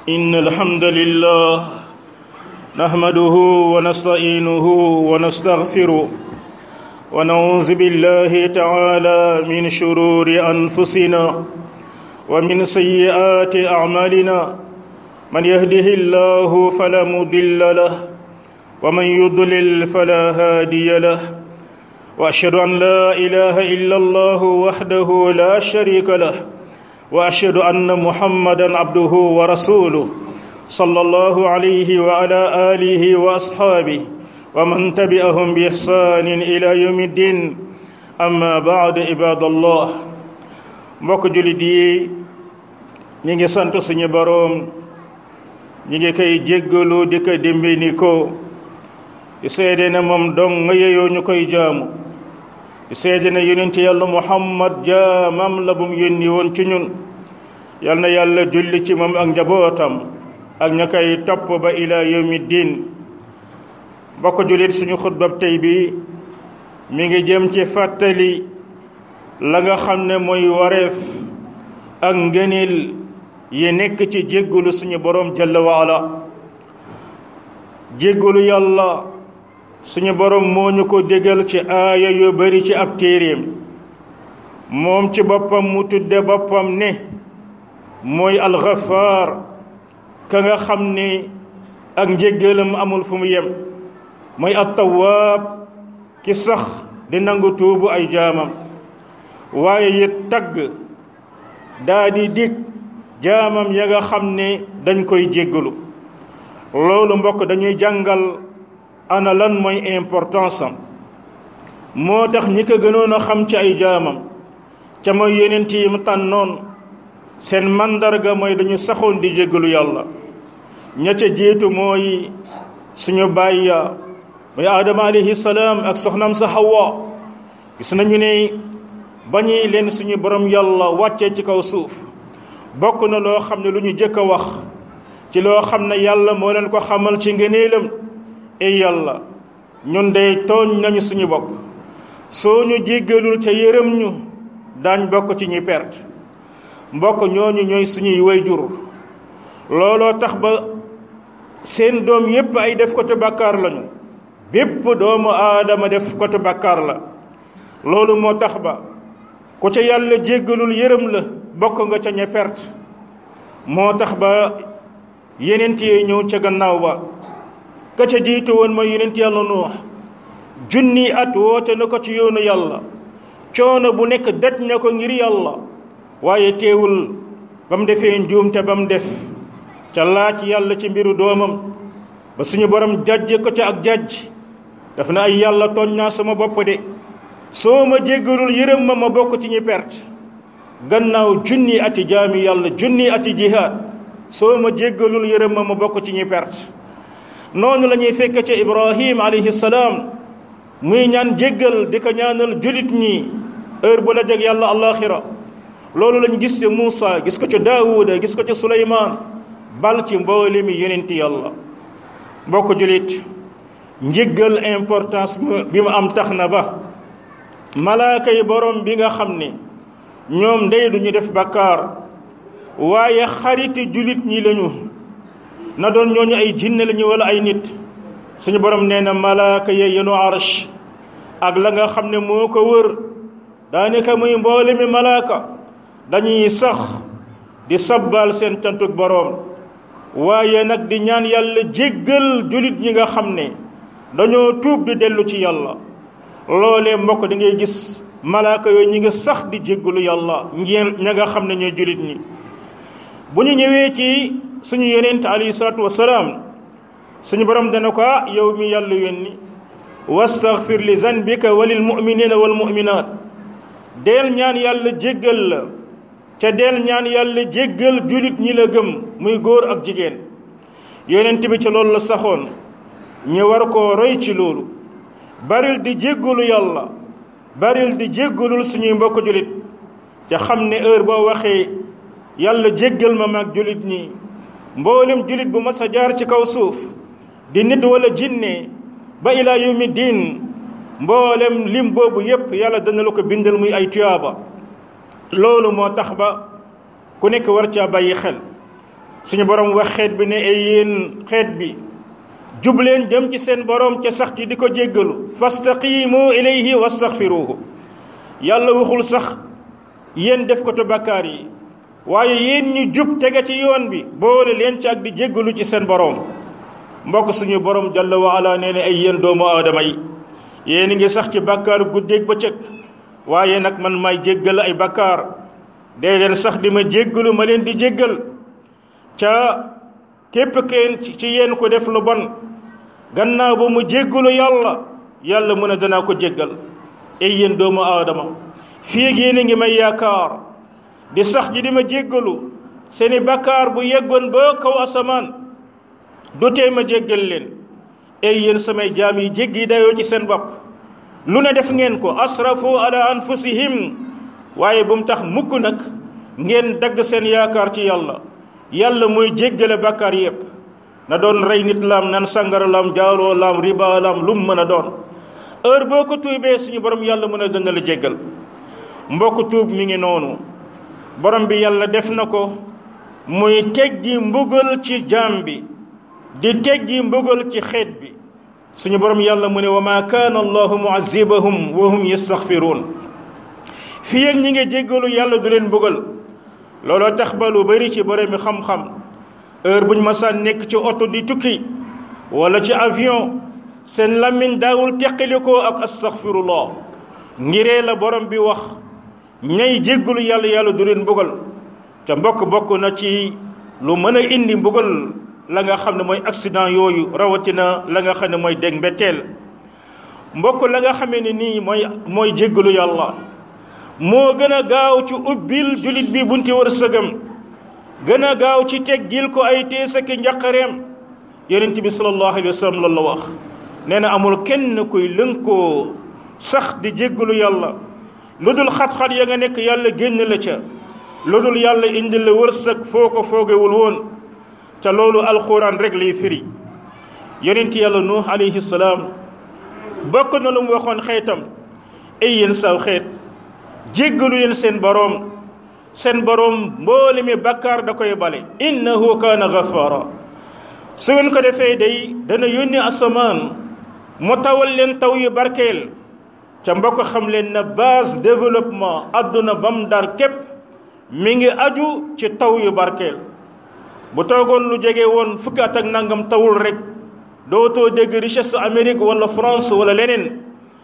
إن الحمد لله نحمده ونستعينه ونستغفره ونعوذ بالله تعالى من شرور أنفسنا ومن سيئات أعمالنا من يهده الله فلا مضل له ومن يضلل فلا هادي له وأشهد أن لا إله إلا الله وحده لا شريك له واشهد ان محمدا عبده ورسوله صلى الله عليه وعلى اله واصحابه ومن تبعهم باحسان الى يوم الدين اما بعد عباد الله mbokk julit yi ñi ngi sant suñu boroom ñi ngi koy jéggalu di ko dimbini ko di seede ne moom dong nga yeyoo ñu koy jaamu di seede ne yonent yàlla muhammad jaamam la bu mu yónni woon ci ñun yal na yàlla julli ci moom ak njabootam ak ña koy topp ba ila yawmi diin bokk jullit suñu xutbab tey bi mi ngi jëm ci fàttali la nga xam ne mooy wareef ak ngëneel yi nekk ci jéggalu suñu boroom jalla waala jéggalu yàlla suñu boroom moo ñu ko dégal ci aaya yu bari ci ab téeréem moom ci boppam mu tudde boppam ne mooy alxafaar ka nga xam ni ak njéggalam amul fu mu yem mooy attawaab ki sax di nangu tuubu ay jaamam waaye it tagg daa di dig jaamam ya nga xam ne dañ koy jéggalu loolu mbokk dañuy jàngal ana lan mooy importance am moo tax ñi ko gënoon a xam ci ay jaamam ca mooy yonent yi mu tànnoon seen mandarga mooy dañu saxoon di jéggalu yàlla ña ca jiitu mooy suñu baay ya mooy aadama alayhi salaam ak soxnaam sa Hawa gis nañu ne ba ñuy leen suñu borom yàlla wàccee ci kaw suuf bokk na loo xam ne lu ñu jëkk a wax ci loo xam ne yàlla moo leen ko xamal ci ngëneelam ey yàlla ñun dey tooñ nañu suñu bopp soo ñu jéggalul ca yërëm ñu daañ bokk ci ñi perte mbokk ñooñu ñooy suñuy wayjur looloo tax ba seen doom yépp ay def ko te bàkkaar lañu bépp doomu aadama def ko te bàkkaar la loolu moo tax ba ku ca yàlla jéggalul yërëm la bokk nga ca ña perte moo tax ba yenent yee ñëw ca gannaaw ba ka ca jiitu woon mooy yenent yàlla nuux junni at woote na ko ci yoonu yàlla coono bu nekk daj na ko ngir yàlla waaye teewul ba mu defee njuumte ba mu def ca laaj yàlla ci mbiru doomam ba suñu borom jajje ko ca ak jajj daf na ay yàlla tooñ naa sama bopp de soo ma jéggalul yërëm ma ma bokk ci ñi perte gannaaw junni ati jaami yàlla junni ati jihaad soo ma jéggalul yërëm ma ma bokk ci ñi perte noonu la ñuy fekk ca ibrahim alayhi salaam muy ñaan jéggal di ko ñaanal julit ñi heure bu la jeg yàlla alaxira loolu lañu gis ci Muusa gis ko ci Daawuda gis ko ci Suleymaan bal ci mboole mi yonenti yàlla mbokk julit njéggal importance bi mu am tax na ba malaaka yi borom bi nga xam ne ñoom ndey duñu def bakkaar waaye xariti julit ñi lañu na doon ñooñu ay jinne lañu wala ay nit suñu borom nee na malaaka ya yenu arsh ak la nga xam ne moo ko wër daanaka muy mboole mi malaaka dañuy sax di sabbal seen cantuk boroom waaye nag di ñaan yàlla jéggal julit ñi nga xam ne dañoo tuub di dellu ci yàlla loolee mbokk da ngay gis malaaka yooyu ñi ngi sax di jéggalu yàlla ngeen ña nga xam ne ñooy julit ñi bu ñu ñëwee ci suñu yonent alayhi salaatu wasalaam suñu borom dana ko yow mi yàlla yónni wastaghfir li zanbika wa lil muminina wal muminat deel ñaan yàlla jéggal la ca deel ñaan yàlla jéggal julit ñi la gëm muy góor ak jigéen yonent bi ci loolu la saxoon ñu war koo roy ci loolu baril di jéggalu yàlla baril di jéggalul suñuy mbokk julit ca xam ne heure boo waxee yàlla jéggal ma mag julit ñi mboolem julit bu mas a jaar ci kaw suuf di nit wala jinne ba ilaa yawmi diin mboolem lim boobu yépp yàlla dana la ko bindal muy ay tuyaaba loolu moo tax ba ku nekk war caa bàyyi xel suñu borom wax xeet bi ne ay yéen xeet bi jubleen jëm ci seen borom ca sax ci di ko jéggalu fastaqimu ilayhi wastaghfiruhu yàlla waxul sax yéen def ko to bakkaar yi waaye yéen ñu jub tege ci yoon bi boole leen ci ak di jéggalu ci seen borom mbokk suñu borom jalla wa ala nee ne ay yéen doomu aadama yi yéen ngi sax ci bakkaar guddeeg bëccëg waaye nag man may jéggal ay bakkaar dee leen sax di ma jéggalu ma leen di jéggal ca képp kenn ci yéen ko def lu bon gannaaw ba mu jéggalu yàlla yàlla mu ne danaa ko jéggal ay yéen doomu aadama fii ak yéen a ngi may yaakaar di sax ji di ma jéggalu seeni bakkaar bu yeggoon ba kaw asamaan du tee ma jéggal leen ay yéen samay jaam yi jéggi dayoo ci seen bopp lu ne def ngeen ko asrafu ala anfusihim waaye bu mu tax mukk nag ngeen dagg seen yaakaar ci yàlla yàlla mooy jéggale bakkaar yépp na doon rey nit laam nan sangara laam jaaloo laam riba laam lu mu mën a doon heure boo ko tuubee suñu borom yàlla mën a dana la jéggal mbokk tuub mi ngi noonu borom bi yàlla def na ko muy teggi mbugal ci jaam bi di teggi mbugal ci xeet bi suñu borom yàlla mu ne wa ma kaana allahu muazibahum wa hum yastaghfiruun fii ak ñi nga jéggalu yàlla du leen mbugal looloo tax ba lu bari ci boromi xam-xam heure bu ñu masaan nekk ci oto di tukki wala ci avion seen làmmiñ daawul teqalikoo ak astaghfirullah ngiree la borom bi wax ñay jéggalu yàlla yàlla du leen mbugal te mbokk bokk na ci lu mën a indi mbugal la nga xam ne mooy accident yooyu rawatina la nga xam ne mooy dégg mbetteel mbokk la nga xamee ne nii mooy mooy jéggalu yàlla moo gën a gaaw ci ubbil julit bi bunti wërsëgam gën a gaaw ci teggil ko ay teesaki njaqareem yonent bi sallallahu alayhi wa sallam loolu la wax nee na amul kenn kuy lënkoo sax di jéggalu yàlla lu dul xat-xat ya nga nekk yàlla génn la ca lu dul yàlla indi la wërsëg foo ko foogewul woon te loolu alxuraan rek lay firi yonent yàlla nuux alayhi salaam bokk na lu mu waxoon xeetam ay yéen saw xeet jéggalu leen seen boroom seen boroom mboole mi bakkaar da koy bale innahu kaana gafaara su ngeen ko defee day dana yónni asamaan mu tawal leen taw yu barkeel ca mbokk xam leen na base développement adduna bam dar képp mi ngi aju ci taw yu barkeel bu toogoon lu jege woon fukki at ak nangam tawul rek dootoo dégg richesse Amérique wala France wala leneen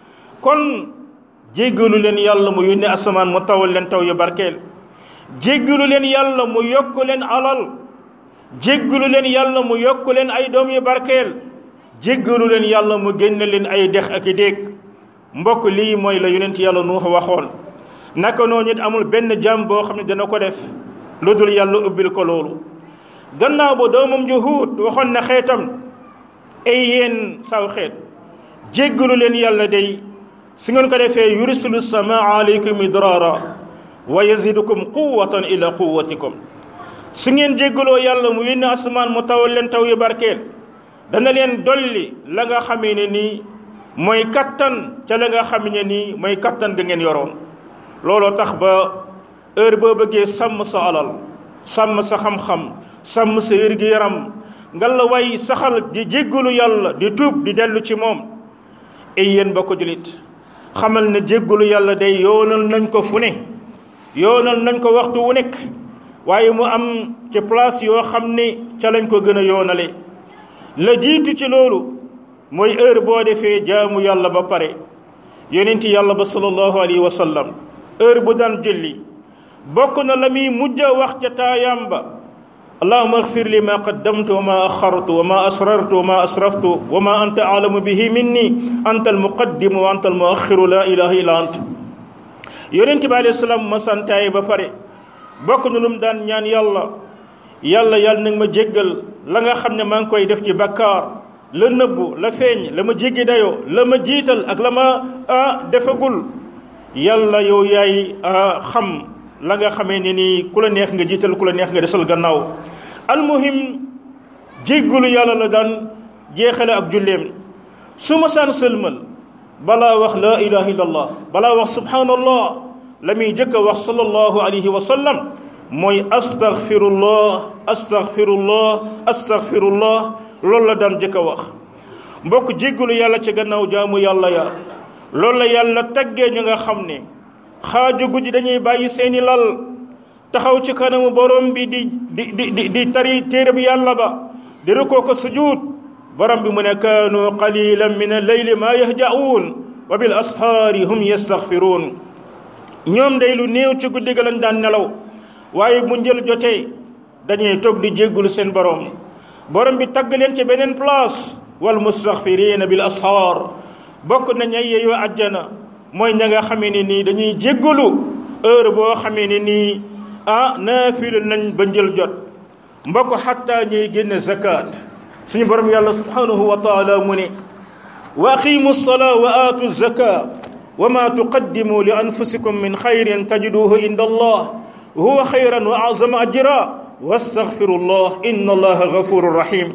kon jéggalu leen yàlla mu yónni asamaan mu tawal leen taw yu barkeel jéggalu leen yàlla mu yokk leen alal jéggalu leen yàlla mu yokk leen ay doom yu barkeel jéggalu leen yàlla mu génne leen ay dex ak i déeg mbokk lii mooy la yonent yàlla nuux waxoon naka noonu it amul benn jàmm boo xam ne dana ko def lu dul yàlla ubbil ko loolu gannaaw ba doomam ju Huud waxoon na xeetam ay yéen saw xeet jéggalu leen yàlla day su ngeen ko defee yursilu samaa aleykum midraara wa yazidukum quwatan ila quwatikum su ngeen jéggaloo yàlla mu yónni asamaan mu tawal leen taw yu barkeel dana leen dolli la nga xamee ne nii mooy kattan ca la nga xam ne nii mooy kattan ga ngeen yoroon looloo tax ba heure boo bëggee sàmm sa alal sàmm sa xam-xam sàmm sa wér-gi-yaram nga la way saxal di jéggalu yàlla di tuub di dellu ci moom ay yéen ba ko julit xamal ne jéggalu yàlla day yoonal nañ ko fu ne yoonal nañ ko waxtu wu nekk waaye mu am ci place yoo xam ne ca lañ ko gën a yoonale la jiitu ci loolu mooy heure boo defee jaamu yàlla ba pare yonenti yàlla ba sallallahu alayhi wa sallam heure bu daan julli bokk na la muy mujj a wax ca taayaam ba allahuma axfir li ma qaddamtu wa ma axartu wa ma asrartu wa ma asraftu wa ma anta aalamu bihi minni anta almuqaddimu wa anta almuaxiru la ilaha illa ant yonent bi alayhi salaam ma santaay ba pare bokk na lu mu daan ñaan yàlla yàlla yàlla nag ma jéggal la nga xam ne maa ngi koy def ci bakkaar la nëbbu la feeñ la ma jéggi dayoo la ma jiital ak la ma ah defagul yàlla yow yaay xam la nga xamee ne nii ku la neex nga jiital ku la neex nga desal gannaaw almuhim jéggalu yàlla la daan jeexale ak julleem su ma saan sëlmal balaa wax laa ilaha illallah balaa wax subhanallah la muy jëkk a wax sallallahu alayhi wa sallam mooy astaghfirullah astaghfirullah astaghfirullah loolu la daan jëkk a wax mbokk jéggalu yàlla ci gannaaw jaamu yàlla ya loolu la yàlla taggee ñu nga xam ne xaaju guddi dañuy bàyyi seeni lal taxaw ci kanamu borom bi di di di di tari téere bi yàlla ba di rukoo ko sujuud borom bi mu ne kaanu qalilan min al-layli ma yahja'uun wa bil ashaari hum yastaghfiruun ñoom day lu néew ci guddi ga lañ daan nelaw waaye mu njël jotee dañuy toog di jéggulu seen borom borom bi tagg leen ci beneen place wal mustaghfirina bil ashaar bokk nañ ay yeeyoo àjjana mooy ña nga xamee ne nii dañuy jéggulu heure boo xamee ne nii ah naafilu nañ ba njël jot mbokk xatta ñuy génne zakat suñu borom yàlla subhanahu wa taala mu ne wa aqimu salaa wa aatu zaka wa ma tuqaddimu li anfusikum min xayrin tajiduhu inda allah huwa xayran wa azama ajra wastaghfirullah inna allaha gafurun rahim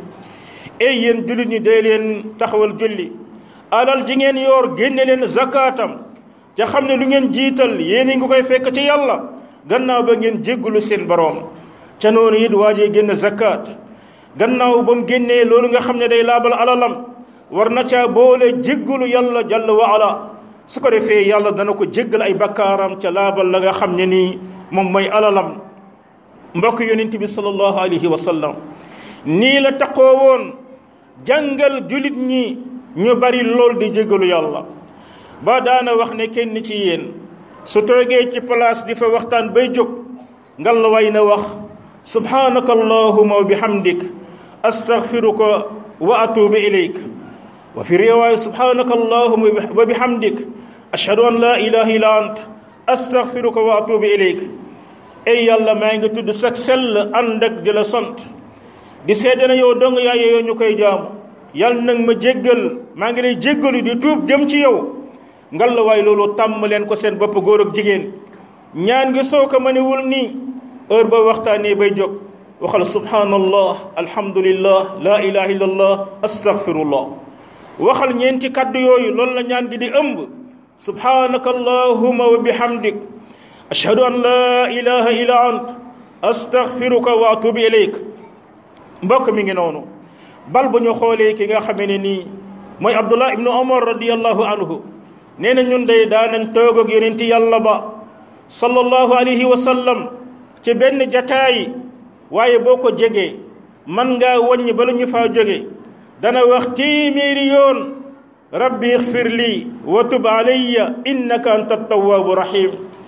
ey yéen jullit ñi dee leen taxawal julli alal ji ngeen yoor génne leen zakaatam ca xam ne lu ngeen jiital yéen ngi koy fekk ci yàlla gannaaw ba ngeen jéggulu seen boroom ca noonu it waajee génn zakaat gannaaw ba mu génnee loolu nga xam ne day laabal alalam war na caa boole jéggulu yàlla jalla wa ala su ko defee yàlla dana ko jéggal ay bakkaaram ca laabal la nga xam ne nii moom mooy alalam mbokk yonent bi sallallahu alayhi wa sallam nii la taqoo woon jàngal julit ñi ñu bari lool di jéggalu yàlla ba daana wax ne kenn ci yéen su toogee ci place di fa waxtaan bay jóg ngal la way na wax subhanaka allahuma wa bihamdik astaghfiruka wa atubu ilayk wa fi riwaaya subhanaka allahuma wa bihamdik ashhadu an la ilaha illa ant astaghfiruka wa atubu ilayk ey yàlla maa ngi tudd sag sell ànd ak di la sant di seede na yow dong yaa yeyoo ñu koy jaamu yàlla nag ma jéggal maa ngi lay jéggalu di tuub jëm ci yow ngal la waay loolu tàmm leen ko seen bopp góor ak jigéen ñaan ngi soo ko mënewul nii heure ba waxtaanee bay jóg waxal subhanallah alhamdulillah la ilaha illallah astaghfirullah waxal ñeenti kaddu yooyu loolu la ñaan gi di ëmb subhanaka allahuma wa bihamdik ashhadu an la ilaha illa ant astaghfiruka wa atubu ilayk mbokk mi ngi noonu bal bu ñu xoolee ki nga xamee ne nii mooy abdullah ibnu omar radiallahu anhu nee na ñun day daanañ toog ak yonenti yàlla ba sallallahu alayhi wa sallam ci benn jataay waaye boo ko jegee man ngaa wàññi bala ñu faa jóge dana wax téeméeri yoon rabbi ixfir lii wa tub alayya innaka anta tawaabu rahim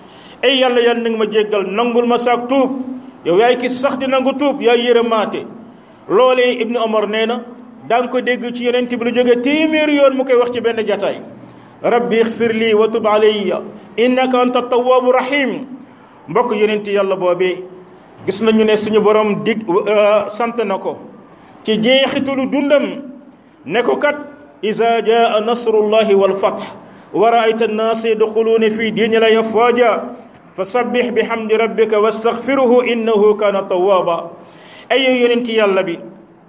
ay yàlla yan nag ma jéggal nangul ma saak tuub yow yaay ki sax di nangu tuub yaay yërëmaate loolee ibnu omar nee na daa nga ko dégg ci yonent bi lu jóge téeméeri yoon mu koy wax ci benn jataay rabbi ixfir lii wa tub alayya innaka anta tawaabu rahim mbokk yonent yàlla boobee gis nañu ne suñu borom dig sant na ko ci jeexitalu dundam ne ko kat iza jaa nasrullahi wal fath wa raayta annaasa yadxuluuna fi diinillaahi afwaaja fa sabbih bi hamdi rabbika wastaghfiruhu innahu kaana tawwaaba ay yonent yàlla bi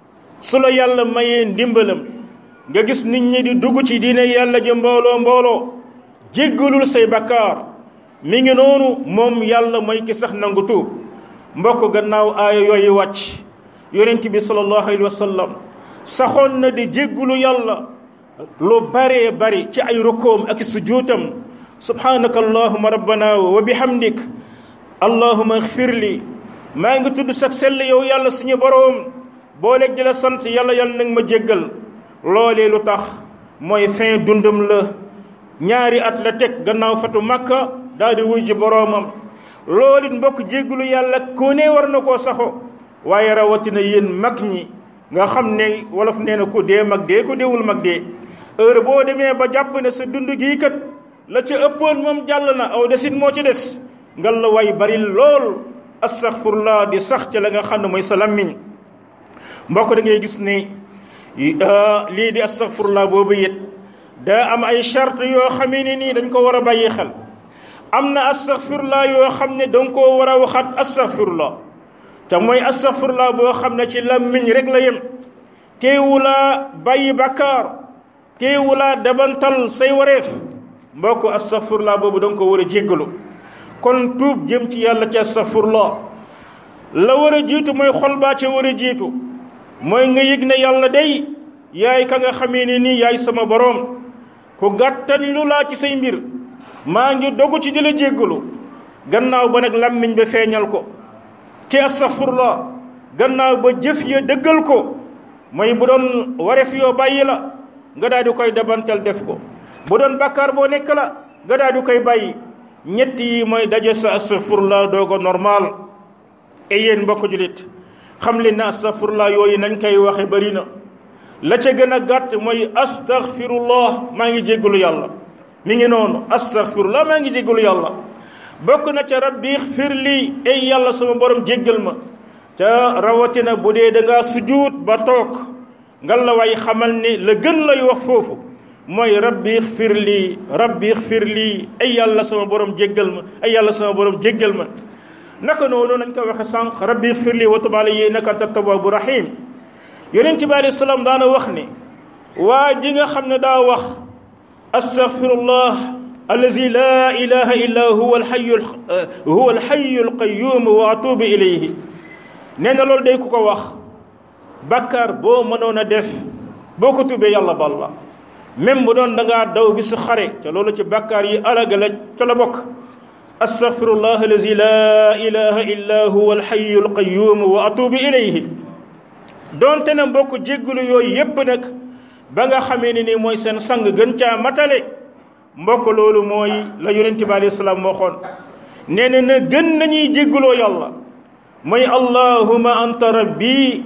su la yàlla mayee ndimbalam nga gis nit ñi di dugg ci diine yàlla ji mbooloo mbooloo jéggalul say bakkaar mi ngi noonu moom yàlla mooy ki sax nangu tuub mbokk gannaaw aaya yooyu wàcc yonent bi sallallahu alayhi wa sallam saxoon na di jéggulu yàlla lu baree bari ci ay rukoom ak sujuutam subhanaka allahuma rabbana wa bihamdik allahuma xfir li maa ngi tudd sax sell yow yàlla suñu boroom booleeg di la sant yàlla yàlla nag ma jéggal loolee lu tax mooy fin dundam la ñaari at la teg gannaaw fatu makka daal di wuy ji boroomam loolu it mbokk jéggulu yàlla ku ne war na koo saxo waaye rawatina yéen mag ñi nga xam ne wolof nee na ku dee mag dee ku deewul mag dee heure boo demee ba jàpp ne sa dund gii kat la ca ëppoon moom jàll na aw desit moo ci des ngal la way bari lool astaghfirullah di sax ca la nga xam ne mooy sa lammiñ mbokk da ngay gis ne lii di astaghfirullah boobu it daa am ay charte yoo xamee ne nii dañ ko war a bàyyi xel am na astaghfirullah yoo xam ne danga koo war a waxaat astaghfirullah te mooy astaghfirullah boo xam ne ci làmmiñ rek la yem teewulaa bàyyi bàkkaar teewulaa dabantal say wareef mbokk astaghfirullah boobu danga ko war a jéggalu kon tuub jëm ci yàlla ci astaghfirullah la war a jiitu mooy xol baa ca war a jiitu mooy nga yëg ne yàlla day yaay ka nga xamee ne nii yaay sama boroom ku gàttan lu laa ci say mbir maa ngi dogu ci di la jéggalu gannaaw ba nag làmmiñ ba feeñal ko ci astaghfirullah gannaaw ba jëf ya dëggal ko mooy bu doon wareef yoo bàyyi la nga daal di koy dabantal def ko bu doon bàkkaar boo nekk la nga daal di koy bàyyi ñett yi mooy daje sa astaghfirullah doogo normal et yéen mbokk julit xam leen ne astaghfirullah yooyu nañ koy waxe bari na la ca gën a gàtt mooy astaghfirullah maa ngi jéggalu yàlla mi ngi noonu astaghfirullah maa ngi jéggalu yàlla bokk na ca rabbi xfir lii ay yàlla sama borom jéggal ma te rawatina bu dee da ngaa sujuut ba toog ngal la way xamal ni la gën lay wax foofu mooy rabbi xfir lii rabbi xfir lii ay yàlla sama borom jéggal ma ay yàlla sama borom jéggal ma naka noonu nañ ko waxe sànq rabbi xfir lii wa tub alayya innaka anta tawwabu rahim yonent bi alayhi salaam daana wax ni waa ji nga xam ne daa wax astaghfirullah allazi laa ilaha illa huwa alxayu huwa alxayu alqayum wa atubu ilayhi nee na loolu day ku ko wax bàkkaar boo mënoon a def boo ko tubee yàlla bal la même bu doon da ngaa daw bi su xare te loolu ci bàkkaar yi alaga la ca la bokk astaghfirullah allazi laa ilaha illa huwa alxayu alqayum wa atubu ilayhi doonte na mbokk jéggulu yooyu yépp nag ba nga xamee ne ni mooy seen sang gën caa matale mbokk loolu mooy la yonent bi alayhi salaam waxoon nee na na gën nañuy jégguloo yàlla mooy allahuma anta rabbi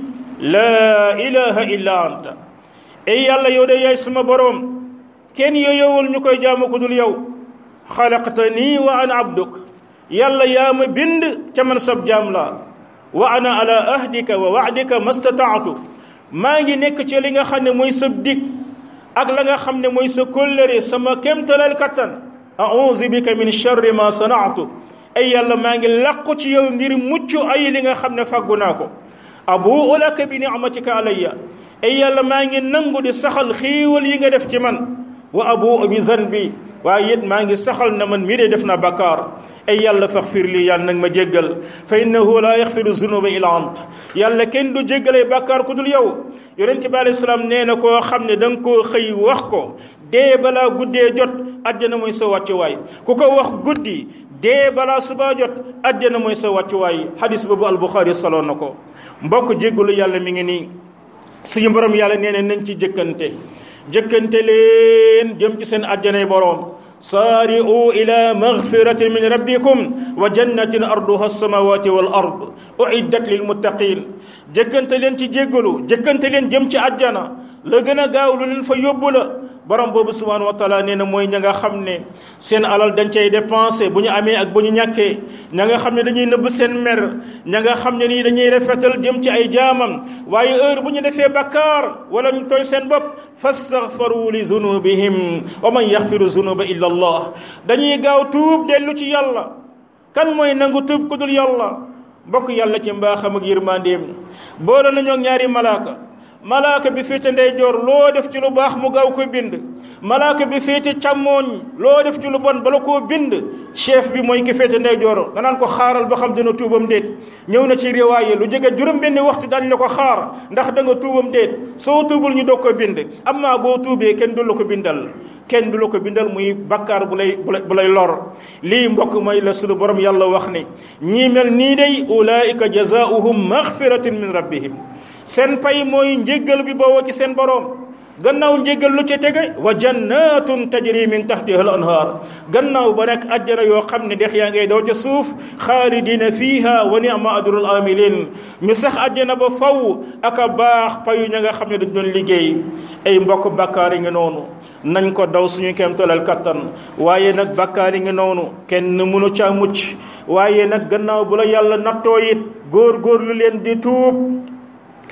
laa ilaha illa anta ey yàlla yow de yaay sama boroom kenn yoyowul ñu koy jaamu ko dul yow xalaqtanii wa ana abduk yàlla yaa ma bind ca man sab jaam laa wa ana ala ahdika wa waadika mastataatu maa ngi nekk ci li nga xam ne mooy sa dig ak la nga xam ne mooy sa kóllëre sama kémtalal kattan auzu bika min charri ma sanaatu ay yàlla maa ngi làqu ci yow ngir mucc ay li nga xam ne fàggu naa ko abuu laka bi nicmatika alayya ay yàlla maa ngi nangu di saxal xiiwal yi nga def ci man wa abuu bi zanbi waaye it maa ngi saxal na man mii de def na bakkaar ay yàlla faxfir lii yàlla nag ma jéggal fa innahu laa yaxfiru zunuba illa ant yàlla kenn du jéggalee bàkkaar ku dul yow yonente bi alayhi salaam nee na koo xam ne da nga koo xëy wax ko dee balaa guddee jot àjjana mooy sa wàccuwaay ku ko wax guddi dee balaa subaa jot àjjana mooy sa wàccuwaay hadis boobu albuxaari saloon na ko mbokk jéggalu yàlla mi ngi nii suñu borom yàlla nee na nañ ci jëkkante jëkkante leen jëm ci seen àjjanay boroom saari'u ila magfiratin min rabbikum wa jannatin arduha alsamawati wal ard uiddat lil muttaqin jëkkante leen ci jéggalu jëkkante leen jëm ci àjjana la gën a gaaw lu leen fa yóbbu la borom boobu subhanahu wa taala nee na mooy ña nga xam ne seen alal dañ cay dépensé bu ñu amee ak bu ñu ñàkkee ña nga xam ne dañuy nëbb seen mer ña nga xam ne nii dañuy rafetal jëm ci ay jaamam waaye heure bu ñu defee bakkaar wala ñu tooñ seen bopp fastaghfaru li zunubihim wa man yaxfiru zunuba illa allah dañuy gaaw tuub dellu ci yàlla kan mooy nangu tuub ku dul yàlla mbokk yàlla ci mbaaxam ak yërmandeem boole nañoo ñaari malaaka malaaka bi féete ndeyjoor loo def ci lu baax mu gaaw ko bind malaaka bi féete càmmooñ loo def ci lu bon bala koo bind chef bi mooy ki féete ndeyjoor danaan ko xaaral ba xam dina tuubam déet ñëw na ci riwaaye lu jege juróom benni waxtu dañ la ko xaar ndax da nga tuubam déet soo tuubul ñu doog ko bind amma boo tuubee kenn du la ko bindal kenn du la ko bindal muy bakkaar bu lay bu lay lor lii mbokk mooy la sunu borom yàlla wax ne ñii mel nii day ulaika jazaauhum maxfiratin min rabbihim seen pay mooy njéggal bi bawoo ci seen boroom gannaaw njéggal lu ci tege wa jannatun tajri min tahtiha al anhar gannaaw ba nekk ajjana yoo xam ne dex yaa ngay daw ca suuf xaalidina fiha wa ni'ma ajrul amilin ñu sax ajjana ba faw ak a baax payu ña nga xam ne dañ doon liggéey ay mbokk bakkaar yi nga noonu nañ ko daw suñu kéemtolal kattan waaye nag bakkaar yi nga noonu kenn mënu caa mucc waaye nag gannaaw bu la yàlla nattoo it góor góor lu leen di tuub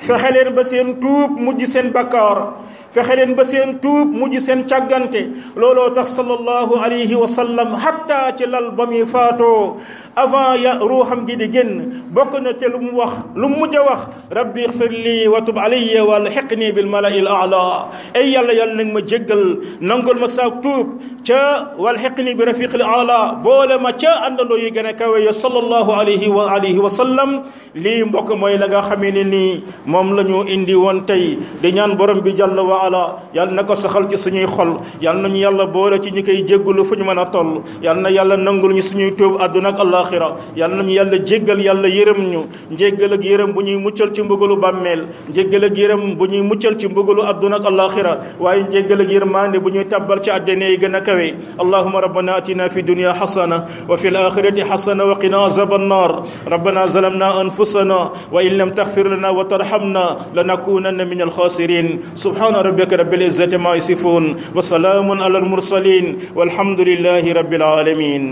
fexe leen ba seen tuub mujj seen bakkaar fexe leen ba seen tuub mujj seen càggante looloo tax sallallahu alayhi wa sallam hatta ci lal ba muy faatoo avant ya ruuxam gi di génn bokk na te lu mu wax lu mu mujj a wax rabbi ixfir lii wa tub alayya wal xiqni bil malai al aala ay yàlla yàlla nag ma jéggal nangul ma saak tuub ca wal xiqni bi rafiq al aala boole ma ca àndandoo yi gën a kawe ya sallallahu alayhi wa alihi wa sallam lii mbokk mooy la nga xamee ne nii moom la ñu indi woon tey di ñaan borom bi jàll wa ala yal na ko saxal ci suñuy xol yal nañu yàlla boole ci ñi koy jéggalu fu ñu mën a toll yal na yàlla nangul ñu suñuy tuub àdduna ak alaxira yal nañu yàlla jéggal yàlla yërëm ñu njéggal ak yërëm bu ñuy muccal ci mbugalu bàmmeel njéggal ak yërëm bu ñuy muccal ci mbugalu àdduna ak alaxira waaye njéggal ak yërmande bu ñuy tabbal ci àjjana yi gën a kawe allahuma rabbana atina fi dunya xasana wa fi alaxirati xasana wa qina azab annar rabbana zalamna anfusana wa in lam taxfir lana wa tarhamna lanakunanna min alxasirin subhana rabbika rabbil izzati ma yasifun wa salamun ala almursalin walhamdulillahi rabbil alamin